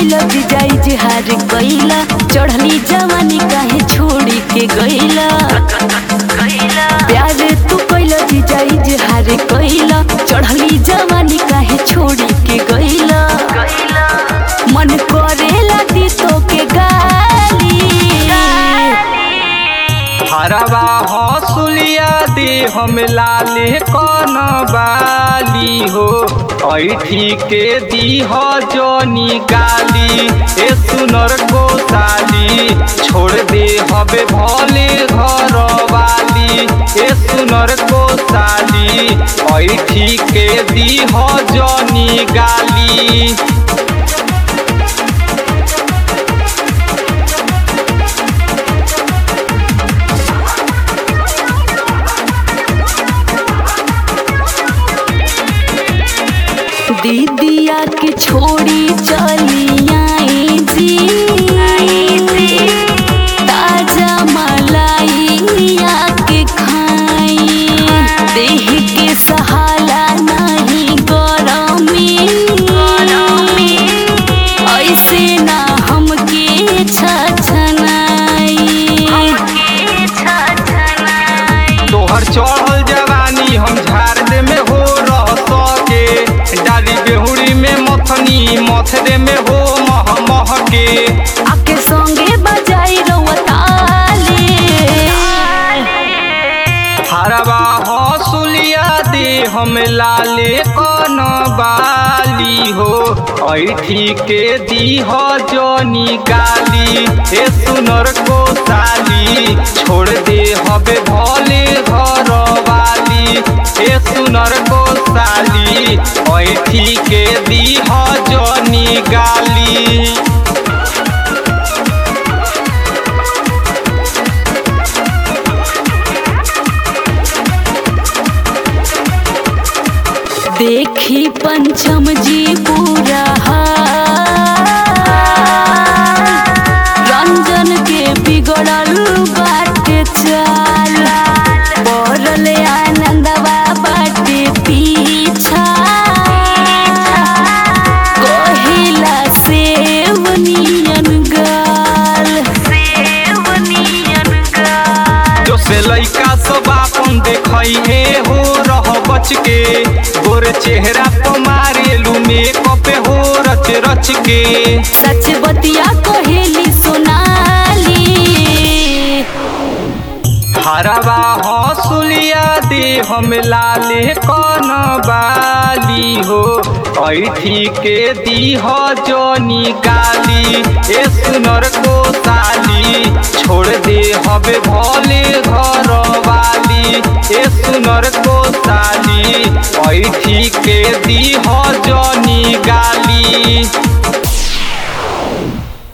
कैला जीजाई जिहार कैला चढ़ली जवानी काहे छोड़ी के गैला प्यार तू कैला जीजाई जिहार कैला चढ़ली जवानी काहे छोड़ी के गैला मन करेला दी तो के गाली हरवा हसुलिया दे हम लाले कन बाली हो ऐठी के दी हो जोनी गाली ए सुनर गोसाली छोड़ दे हबे भले घर वाली ए सुनर गोसाली ऐठी के दी हो जोनी गाली दीदिया के छोड़ी चली आई जी ताजा मलाइया के खाई देह के सहाला नहीं गरमी ऐसे ना हमके छछनाई तोहर चढ़ल जवानी हम झाड़ दे में हो रह सके डाली बेहुड़ी में मथनी मथरे में हो मह मह के आके संगे बजाई रवताली हरवा हसुलिया दे हम लाले कन बाली हो ऐठी के दी हो जोनी गाली ए सुनर को साली छोड़ दे हबे भले घर वाली ए सुनर को साली ऐठी के दी हो जोनी गाली देखी पंचम जी पूरा हाल। रंजन के बिगड़ल बाटे चाल पड़ल आनंदवा बाटे पीछा कहिला सेव नियन गाल सेव नियन गाल जो से लइका सब आपन देखई हे हो रह बच के गोर चेहरा पर मारेलू मेकअप हो रच रच के सच बतिया कहेली सोनाली हरवा हसुलिया दे हम लाले कन बाली हो ऐठी के दी हो जोनी गाली ए सुनर को साली छोड़ दे हबे भले घर वाली ए सुनर को साली ऐठी के दी हो जोनी गाली